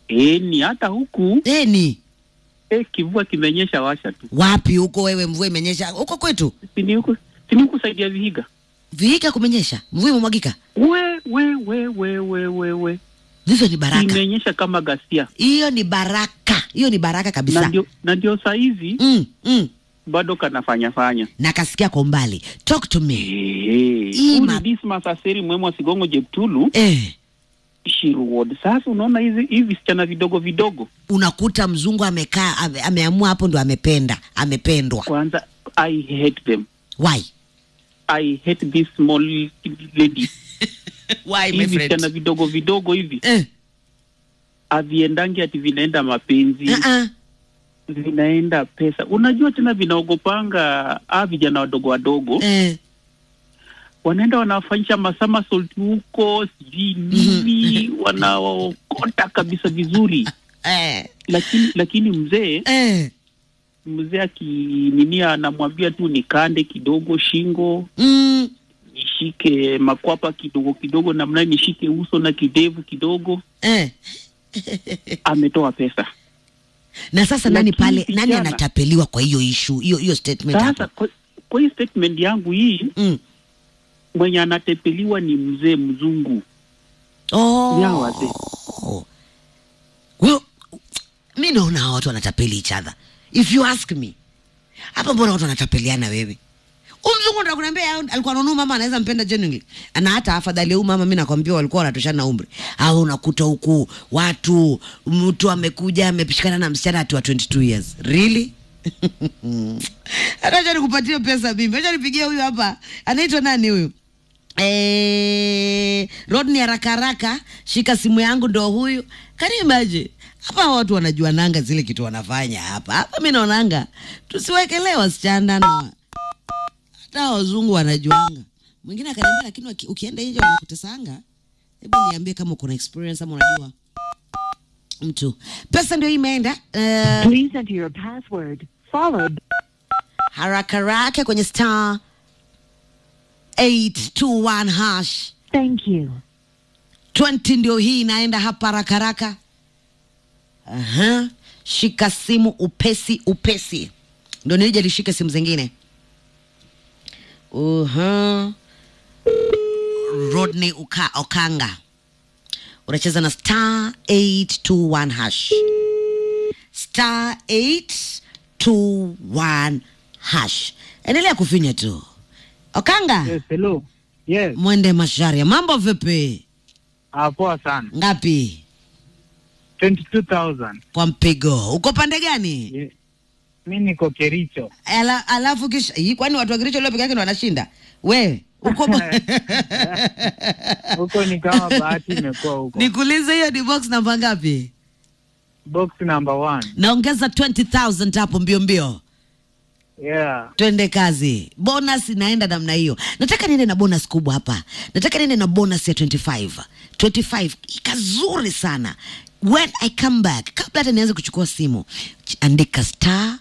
Eh, ni hata huku Deni eh, kivua kimenyesha washa tu. wapi huko wewe? Mvua imenyesha huko kwetu, Si ni huku si ni huku saidia Vihiga. Vihiga kumenyesha, mvua imemwagika, We we we we we we we. hizo ni baraka. Imenyesha kama gasia. Hiyo ni baraka, hiyo ni baraka Na kabisa. ndio na ndio saa hizi Mm, mm. bado kanafanya fanya. na kasikia kwa umbali. Talk to me. Eh, Hii huyu ma- ni Dismas Aseri Mwemwa Sigongo Jeptulu Eh, Shiru Ward. Sasa unaona hizi hivi visichana vidogo vidogo, unakuta mzungu amekaa ame, ameamua hapo ndo amependa amependwa. kwanza I hate them. Why? I hate this small lady. Why hivi visichana vidogo vidogo hivi Eh, haviendangi ati vinaenda mapenzi uh-uh. vinaenda pesa. Unajua tena vinaogopanga a vijana wadogo wadogo Eh, wanaenda wanafanyisha masomersault huko sijui nini, wanaokota kabisa vizuri, eh, lakini lakini mzee eh. mzee akininia anamwambia tu nikande kidogo shingo, Mm, nishike makwapa kidogo kidogo, namna nishike uso na kidevu kidogo, eh. ametoa pesa. Na sasa nani Lakini pale, nani vijana- anatapeliwa kwa hiyo issue hiyo hiyo statement Sasa hapo? kwa, kwa hii statement yangu hii Mm. mwenye anatepeliwa ni mzee mzungu Oh. ya wazee. Well, mi naona hawa watu wanatapeli each other. If you ask me, hapa mbona watu wanatapeliana wewe? Huyu mzungu ndo kunaambia alikuwa anaona huyu mama anaweza mpenda genuinely. Na hata afadhali huyu mama mimi nakwambia walikuwa wanatoshana umri. Au unakuta huku watu mtu amekuja amepishikana na msichana ati wa 22 years. Really? Acha nikupatie pesa mimi. Acha nipigie huyu hapa. Anaitwa nani huyu? Eh, Rodney haraka haraka, shika simu yangu ndo huyu. Can you imagine? Hapa watu wanajua nanga zile kitu wanafanya hapa. Hapa mimi naonanga tusiwekelee wasichana na hata wazungu wanajuanga. Mwingine akaniambia lakini waki- ukienda nje wanakutesanga. Hebu niambie kama uko na experience ama unajua mtu. Pesa ndio imeenda. Uh, Please enter your password, followed haraka haraka kwenye star 821 hash. Thank you. 20 ndio hii inaenda hapa haraka haraka. Aha. Shika simu upesi upesi, ndio nije lishike simu zingine. Uha. Rodney Uka, Okanga unacheza na star 821 hash star 821 hash. Endelea kufinya tu Okanga. Yes, hello. Yes. Mwende Masharia, mambo vipi? Ah, poa sana. Ngapi 22,000. kwa mpigo? Uko pande gani? Yeah. Mi niko Kericho. Ala, alafu kisha hii, kwani watu wa Kericho leo peke yake ndio wanashinda? We uko ba- Huko ni kama bahati imekuwa huko. nikuulize, hiyo ni box namba ngapi? Box number one. Naongeza 20000 hapo mbio mbio, Yeah. twende kazi. Bonus inaenda namna hiyo. Nataka niende na bonus kubwa hapa, nataka niende na bonus ya 25 25 kazuri sana. When I come back, kabla hata nianze kuchukua simu, ch- andika star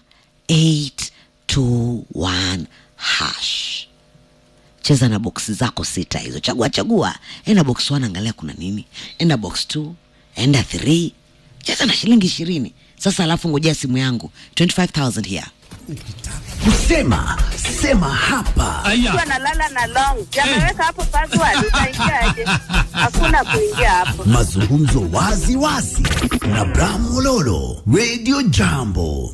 821 hash cheza na boksi zako sita hizo, chagua chagua, enda box 1 angalia kuna nini, enda box 2, enda 3, cheza na shilingi ishirini. Sasa alafu ngojea simu yangu 25000 here. Kusema sema hapa. Mtu analala na long ameweka hapo password, utaingiaje? Hakuna kuingia hapo. Mazungumzo wazi wazi na Bram Mololo, Radio Jambo.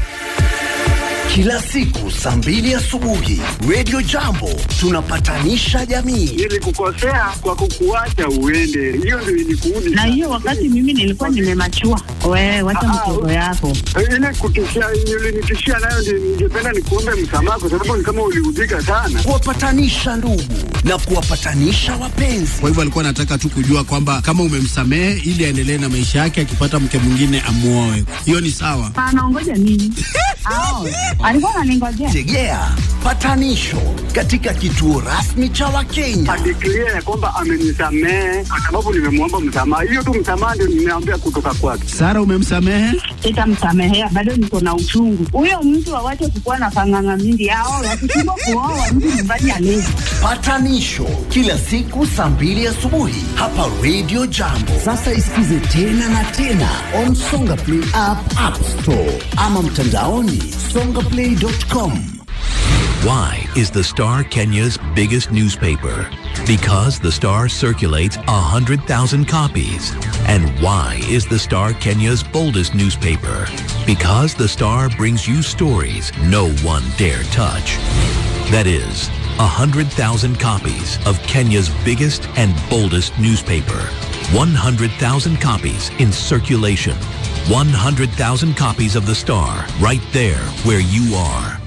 Kila siku saa mbili asubuhi, Radio Jambo tunapatanisha jamii. Nilikukosea kwa kukuacha uende, hiyo ndio ilikuudi. Na hiyo wakati mimi nilikuwa nimemachua. Wewe wacha Ah, mchezo yako. ile kutishia ulinitishia nayo, ndio ningependa nikuombe msamaha, kwa sababu ni kama uliudhika sana. Kuwapatanisha ndugu na kuwapatanisha wapenzi. Kwa hivyo alikuwa anataka tu kujua kwamba kama umemsamehe ili aendelee na maisha yake, akipata mke mwingine amuoe. Hiyo ni sawa. Anaongoja nini? Ao, alikuwa ananingojea. Tegea patanisho katika kituo rasmi cha Wakenya. Adeklia ya kwamba amenisamehe kwa sababu nimemwomba msamaha. Hiyo tu msamaha ndio nimeambia kutoka kwake. Sara, umemsamehe? Sitamsamehea, bado niko na uchungu. Huyo mtu awache kukuwa na panganga mingi. Ao, wakishindwa kuoa mtu nyumbani alezi. Patanisho kila siku saa mbili asubuhi hapa Radio Jambo. Sasa isikize tena na tena on Songa Play app, App Store ama mtandaoni songaplay.com. Why is the Star Kenya's biggest newspaper? Because the Star circulates 100,000 copies. And why is the Star Kenya's boldest newspaper? Because the Star brings you stories no one dare touch. That is, 100,000 copies of Kenya's biggest and boldest newspaper. 100,000 copies in circulation. 100,000 copies of the Star right there where you are.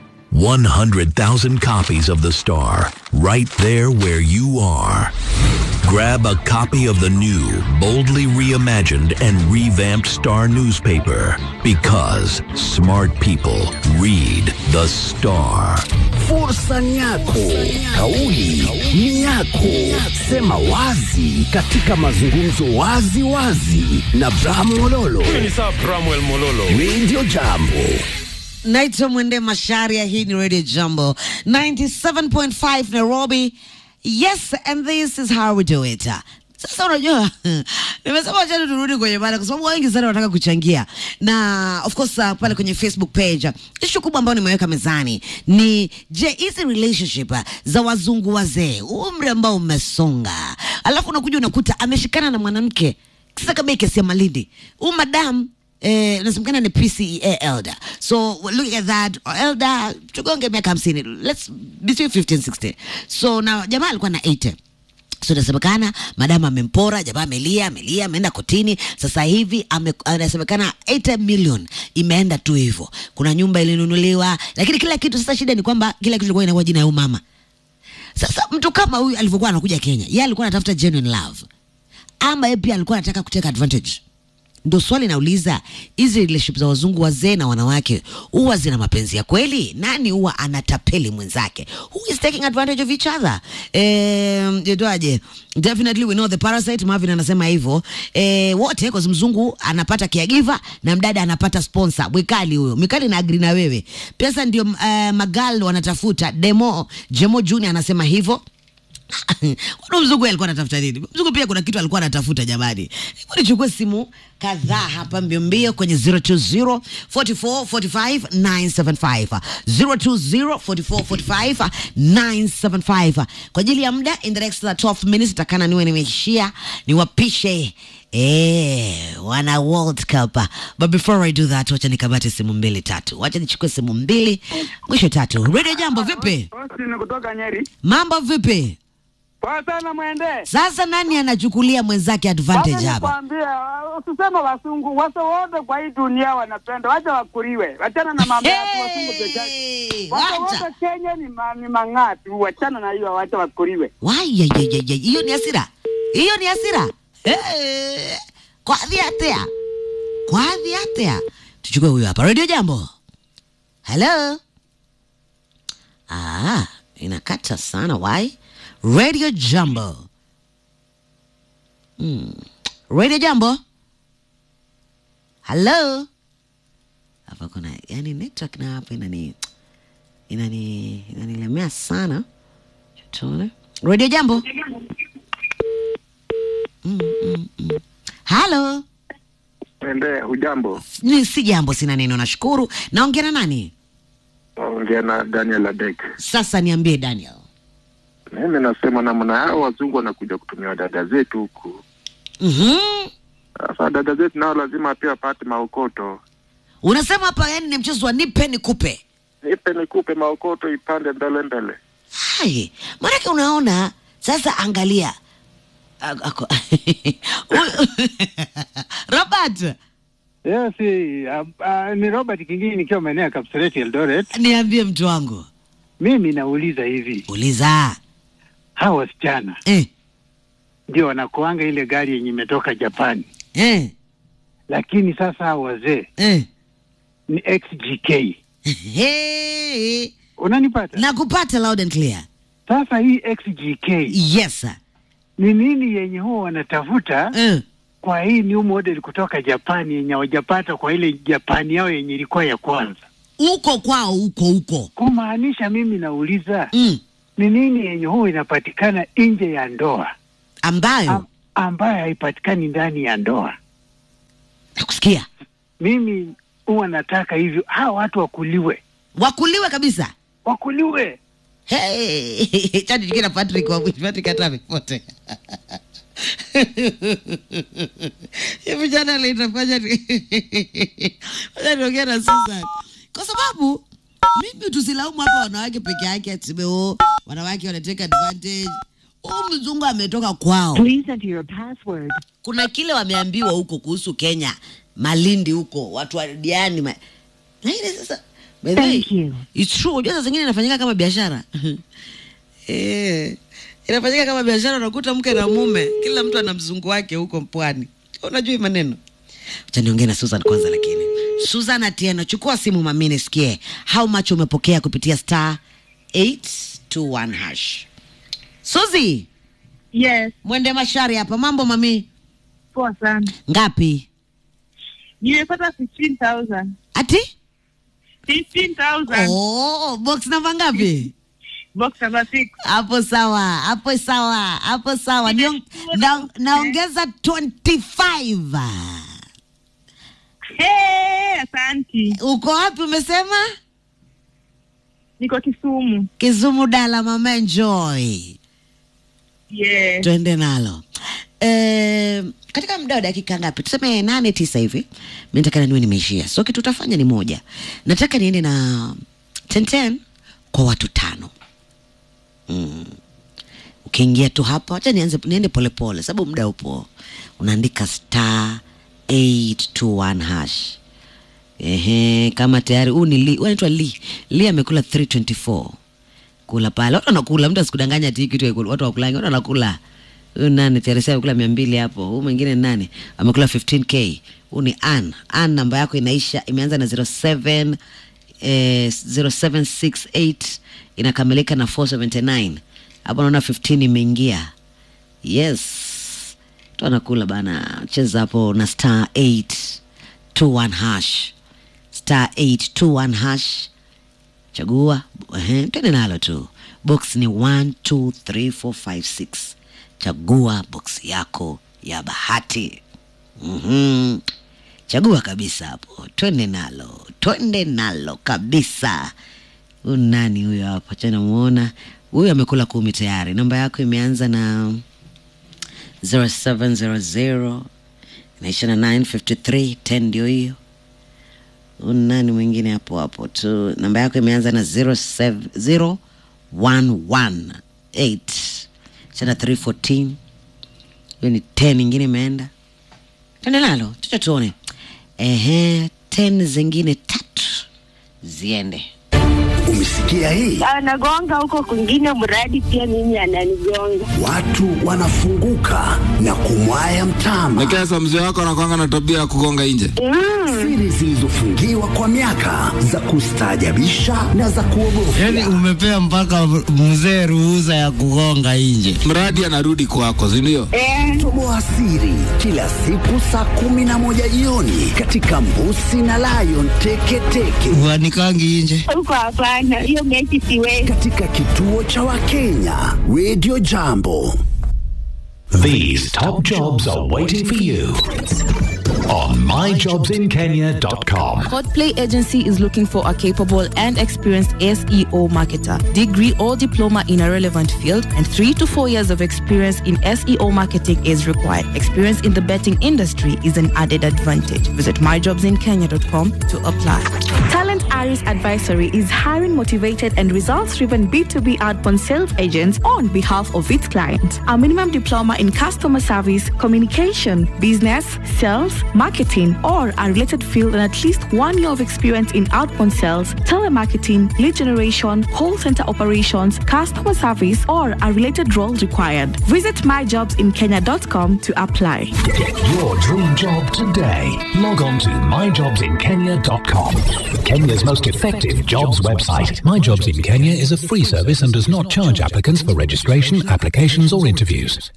100,000 copies of The Star, right there where you are. Grab a copy of the new, boldly reimagined and revamped Star newspaper because smart people read The Star. Fursa ni yako, kauli ni yako. Sema wazi katika mazungumzo wazi wazi na Bram Mololo. Radio Jambo. naitwa mwende masharia hii ni radio jambo 97.5 nairobi yes and this is how we do it sasa unajua nimesema wachani turudi kwenye mada kwa sababu wengi sana wanataka kuchangia na of course uh, pale kwenye facebook page ishu kubwa ambayo nimeweka mezani ni je hizi relationship uh, za wazungu wazee umri ambao umesonga alafu unakuja unakuta ameshikana na mwanamke sasa kama hii kesi ya malindi huu madam eh, nasemekana ni PCEA elder so looking at that elder tugonge miaka hamsini let's between 15 16 so na jamaa alikuwa na 80 so inasemekana madamu amempora jamaa amelia amelia ameenda kotini sasa hivi ame- anasemekana 80 million imeenda tu hivyo kuna nyumba ilinunuliwa lakini kila kitu sasa shida ni kwamba kila kitu ilikuwa inakuwa jina ya huyu mama sasa mtu kama huyu alivyokuwa anakuja kenya yeye alikuwa anatafuta genuine love ama yeye pia alikuwa anataka kuteka advantage ndo swali nauliza hizi relationship za wazungu wazee na wanawake huwa zina mapenzi ya kweli nani huwa anatapeli mwenzake who is taking advantage of each other eh, jedwaje definitely we know the parasite marvin anasema hivyo eh, wote kwa mzungu anapata caregiver na mdada anapata sponsor mwikali huyo mwikali na agri na wewe pesa ndio uh, magal wanatafuta demo jemo junior anasema hivyo Kwani mzungu yeye alikuwa anatafuta nini? Mzungu pia kuna kitu alikuwa anatafuta jamani. Hebu nichukue simu kadhaa hapa mbio mbio kwenye 020 44 45 975. 020 44 45 975. Kwa ajili ya muda in the next 12 minutes takana niwe nimeishia niwapishe Eh, wana World Cup. But before I do that, wacha nikabate simu mbili tatu. Wacha nichukue simu mbili, mwisho tatu. Radio Jambo vipi? Austin kutoka Nyeri. Mambo vipi? Poa sana mwende. Sasa nani anachukulia mwenzake advantage hapa? Nikwambia, usisema wasungu, wase wote kwa hii dunia wanapenda, wacha wakuriwe. Wachana na mambo ya watu wasungu peke yake. Hey, Wase wacha. wote Kenya ni, ma, ni mang'aa tu, wachana na hiyo, wacha wakuriwe. Wai, ya, ya, ya, ya, hiyo ni hasira, hiyo ni hasira. Hey, kwathi atia, kwathi atia. Tuchukue huyo hapa. Radio Jambo, hello. Ah, inakata sana. Why? Radio Jambo. Hmm. Radio Jambo. Hello. Hapa kuna yani network na hapa inani inani inanilemea sana. Tuone. Radio Jambo. Mm, mm, mm. Halo. Mwende, ujambo? Ni si jambo, sina neno, nashukuru. Naongea na nani? Ongea na Daniel Adek. Sasa niambie Daniel. Mimi nasema namna hao wazungu wanakuja kutumia dada zetu huku. Mhm. Sasa dada zetu nao lazima pia wapate maokoto. Unasema hapa yani ni mchezo wa nipe nikupe. Nipe nikupe maokoto ipande mbele mbele. Hai, maanake unaona sasa, angalia Ako- ako- Huyu- Robert, Yes, uh, uh, ni Robert Kingini nikiwa maeneo ya Kapseret Eldoret. niambie mtu wangu, Mimi nauliza hivi, uliza hawa wasichana eh, ndio wanakuanga ile gari yenye imetoka Japani, eh, lakini sasa hawa wazee eh. ni XGK. Hey, Unanipata? nakupata loud and clear. Sasa hii XGK Yes sir. ni nini yenye huwa wanatafuta Uh, kwa hii new model kutoka Japani yenye hawajapata kwa ile Japani yao yenye ilikuwa ya kwanza? uko kwao huko huko. Kumaanisha mimi nauliza Mm. ni nini yenye huwa inapatikana nje ya ndoa Ambayo am, ambayo haipatikani ndani ya ndoa? nakusikia Mimi huwa nataka hivyo, hawa watu wakuliwe, wakuliwe kabisa. wakuliwe. Hey, chani kina Patrick wa Patrick hata amepotea. Hivi jana litafanya Wacha niongea na Susan. Kwa sababu mimi tusilaumu hapa wanawake peke yake tuseme oh, wanawake wanateka advantage. Huyu mzungu ametoka kwao. Please enter your password. Kuna kile wameambiwa huko kuhusu Kenya, Malindi huko, watu wa Diani ma... na ile sasa by the way, Thank you. It's true. Unajua saa zingine inafanyika kama biashara eh, inafanyika kama biashara. Unakuta mke na mume, kila mtu ana mzungu wake huko mpwani. Unajua hii maneno. Acha niongee na Susan kwanza, lakini Susan Atieno, chukua simu mami, nisikie how much umepokea kupitia star 821 hash. Suzi, Yes, mwende mashari hapa. Mambo mami, poa sana. ngapi? Nimepata 15,000. Ati 15,000. oh, box namba ngapi? Box number 6. hapo sawa hapo sawa hapo sawa Niong, na, naongeza 25 Hey, asanti. uko wapi umesema Niko Kisumu. kizumu dala mama enjoy Yeah. twende nalo e, katika muda wa dakika ngapi tuseme nane tisa hivi mi nataka niwe nimeishia so kitu utafanya ni moja nataka niende na tenten kwa watu tano mm. ukiingia tu hapa wacha nianze niende polepole sababu muda upo unaandika star 821 hash Ehe, kama tayari huu ni li, huyu anaitwa li li amekula 324 kula pale watu wanakula mtu asikudanganya ati hii kitu haikula. watu wakulangi watu wanakula huyu nani teresa amekula mia mbili hapo huu mwingine ni nani amekula 15k huu ni an an namba yako inaisha imeanza na 07 eh, 0768 inakamilika na 479 hapo naona 15 imeingia yes tu anakula bana cheza hapo na star 821 hash star 821 hash chagua ehe, twende nalo tu box ni 1 2 3 4 5 6 chagua box yako ya bahati mm-hmm. chagua kabisa hapo twende nalo twende nalo kabisa huyu nani huyo hapo cha namuona huyu amekula kumi tayari namba yako imeanza na 0700 inaisha na 953 10 ndio hiyo Huyu nani mwingine hapo hapo tu namba yako imeanza na 07 0118 chana 314 hiyo ni 10 ingine imeenda tende nalo tucha tuone ehe 10 zingine tatu ziende Umesikia hii? anagonga huko kwingine, mradi pia mimi ananigonga. Watu wanafunguka na kumwaya mtama. Nekesa, mzee wako anakwanga na tabia ya kugonga nje. Siri zilizofungiwa kwa miaka za kustaajabisha na za kuogofya. Yaani umepea mpaka mzee ruhusa ya kugonga nje. Mradi anarudi kwako, si ndio? Toboa siri kila siku saa kumi na moja jioni katika Mbusi na Lion Teketeke Wanikangi nje. Huko hapana, hiyo mechi siwezi. katika kituo cha Wakenya Radio Jambo. These top jobs are waiting for you on myjobsinkenya.com. Hotplay Agency is looking for a capable and experienced SEO marketer, degree or diploma in a relevant field, and three to four years of experience in SEO marketing is required. Experience in the betting industry is an added advantage. Visit myjobsinkenya.com to apply. Talent Aris Advisory is hiring motivated and results-driven B2B outbound sales agents on behalf of its clients. A minimum diploma in customer service, communication, business, sales, marketing, or a related field and at least one year of experience in outbound sales, telemarketing, lead generation, call center operations, customer service, or a related role required. Visit myjobsinkenya.com to apply. Get your dream job today. Log on to myjobsinkenya.com. Kenya's most effective jobs website. My Jobs in Kenya is a free service and does not charge applicants for registration, applications, or interviews.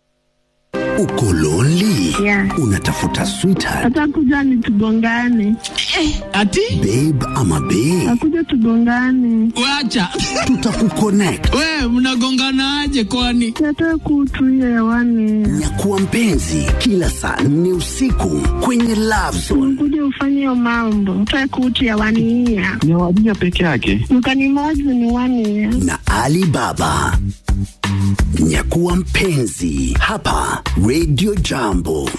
Uko lonely? Unatafuta sweetheart, atakuja ni tugongane ati babe ama babe? akuja tugongane wacha Tutakuconnect. we mnagonganaje kwani nataka kutuia hewani Nyakuwa mpenzi kila saa nne usiku kwenye Love Zone. kuja ufanye hiyo mambo nataka kutia wania ni wadija peke yake mkanimozi ni wania na Ali Baba. Nyakuwa mpenzi hapa Radio Jambo.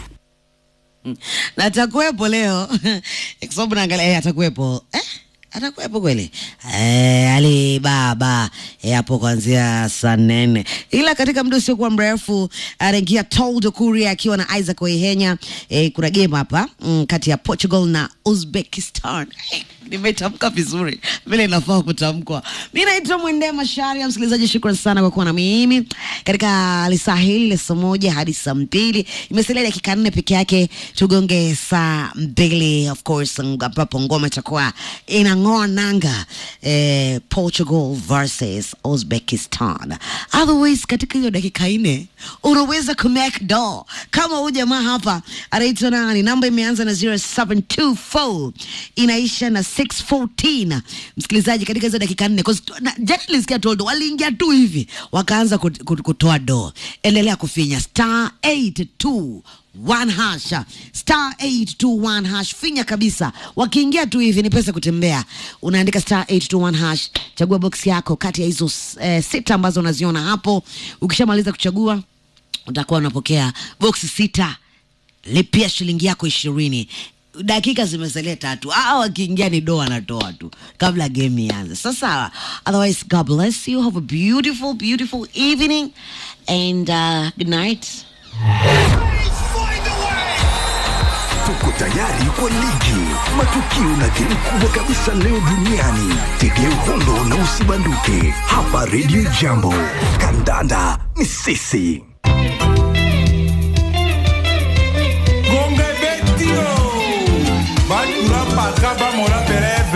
na atakuwepo leo kwa sababu naangalia eh, atakuwepo eh? atakuwepo kweli eh, Ali Baba eh, hapo kuanzia saa nne, ila katika muda usiokuwa mrefu anaingia Toldo Kuria akiwa na Isaac Waihenya. Eh, kuna game hapa mm, kati ya Portugal na Uzbekistan eh, nimetamka vizuri vile inafaa kutamkwa. Mi naitwa Mwende Masharia. Msikilizaji, shukran sana kwa kuwa na mimi katika lisaa hili la saa moja hadi saa mbili. Imesalia dakika nne peke yake tugonge saa mbili, of course, ambapo ngoma itakuwa inang'oa nanga eh, Portugal versus Uzbekistan. Otherwise, katika hiyo dakika nne unaweza kumake do kama huyu jamaa hapa anaitwa nani? Namba imeanza na 0724 inaisha na 614. Msikilizaji, katika hizo dakika nne 'cause na- jana nilisikia Toldo waliingia tu hivi wakaanza kut- kut- kutoa do. Endelea kufinya star 82 one hash star 821 hash finya kabisa wakiingia tu hivi ni pesa kutembea unaandika star 821 hash chagua box yako kati ya hizo eh, sita ambazo unaziona hapo ukishamaliza kuchagua utakuwa unapokea box sita lipia shilingi yako ishirini dakika zimesalia tatu aa wakiingia ni doa anatoa tu kabla game ianze sasa otherwise god bless you have a beautiful beautiful evening and uh, good night Tuko tayari kwa ligi, matukio na game kubwa kabisa leo duniani. Tegea uhondo na usibanduke hapa Radio Jambo. Kandanda ni sisi. Gonga betio. Batura paka ba mora peref.